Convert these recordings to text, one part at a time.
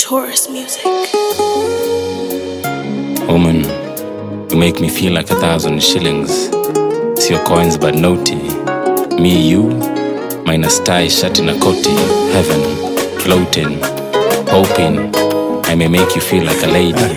Taurus music. Woman, you make me feel like a thousand shillings. It's your coins but naughty. Me, you, minus tie, shirt in a coty. Heaven, floating, hoping I may make you feel like a lady.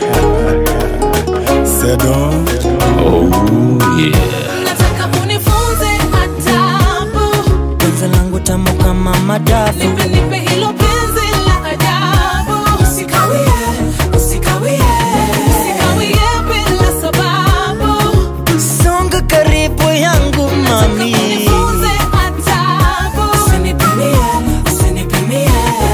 Said on. Oh, yeah. Nataka unifunze adabu, penzi langu tamu kama madafu nipe nipe hilo penzi la ajabu. Usikawie, usikawie, usikawie bila sababu. songa karibu yangu mami Nifunze adabu. Usinipimie, usinipimie.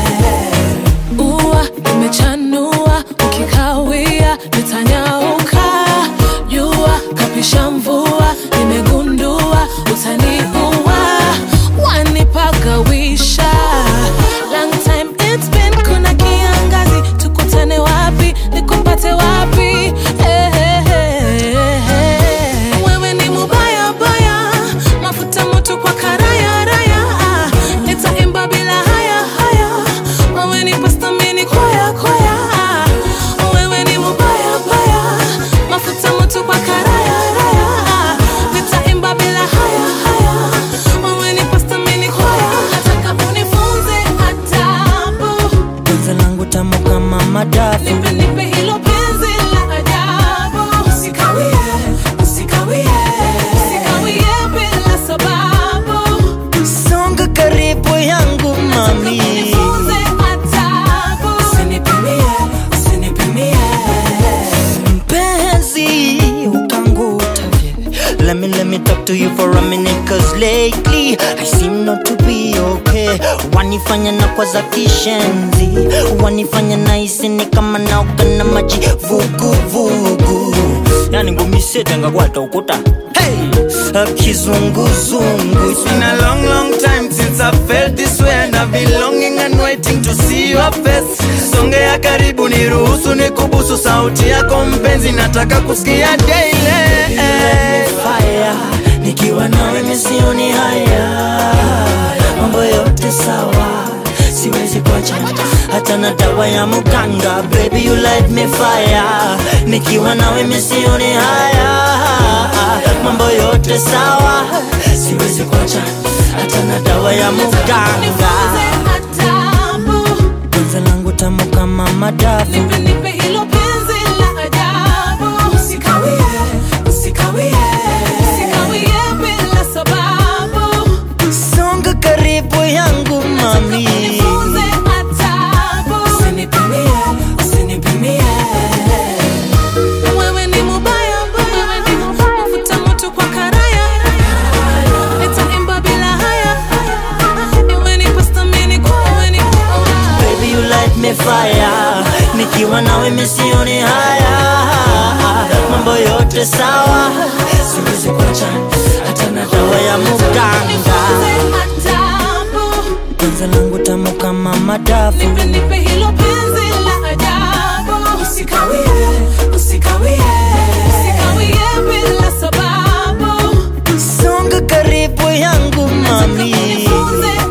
Ua imechanua, ukikawia nitanyauka. Jua kapisha mvua, nimegundua utaniua. Wanipagawisha. Long time it's been, kuna kiangazi. Tukutane wapi, nikupate wapi? Eh, eh, eh, eh. Wewe ni mubaya baya, mafuta moto kwa karaya raya. Nitaimba bila haya haya, wewe ni pasta mini kwaya kwaya. Wewe ni mubaya baya, mafuta moto kwa karaya raya. Nitaimba bila haya haya, wewe ni pasta mini kwaya. Nataka unifunze adabu, penzi langu tamu kama madafu nipe nipe hilo penzi la ajabu. Usikawie, usikawie, usikawie bila sababu. songa karibu yangu mami Nifunze adabu. Usinipimie, usinipimie. mpenzi ukanguta Let me let me talk to you for a minute cause lately I seem not to be okay Wanifanya na kwa za kishenzi Wanifanya na isini kama naoga na maji vugu vugu Yani ngumisetenga kwata ukuta Hey, kizunguzungu It's been a long, long time since I felt this way and I've been longing and waiting to see your face. Songea karibu niruhusu nikubusu sauti yako mpenzi, nataka kusikia daily. fire nikiwa nawe misioni haya mambo yote sawa siwezi kuacha hata na dawa ya muganga baby you light me fire nikiwa nawe misioni haya mambo yote sawa siwezi kuacha hata na dawa ya muganga Nifunze adabu. penzi langu tamu kama madafu Nipe nipe hilo penzi la ajabu. Usikawie, usikawie, usikawie bila sababu. songa karibu yangu mami Nifunze adabu. Usinipimie, usinipimie. Wewe ni mubaya, wewe ni mubaya. Mafuta moto kwa karaya. Nitaimba bila haya. Wewe ni pasta mini kwa wewe ni Baby you light me fire Nikiwa nawe misioni haya Mambo yote sawa Siwezi kuacha hata na dawa ya muganga Nifunze adabu. Penzi langu tamu kama madafu Nipe nipe hilo penzi la ajabu. Usikawie, usikawie, usikawie bila sababu. Songa karibu yangu mami Nifunze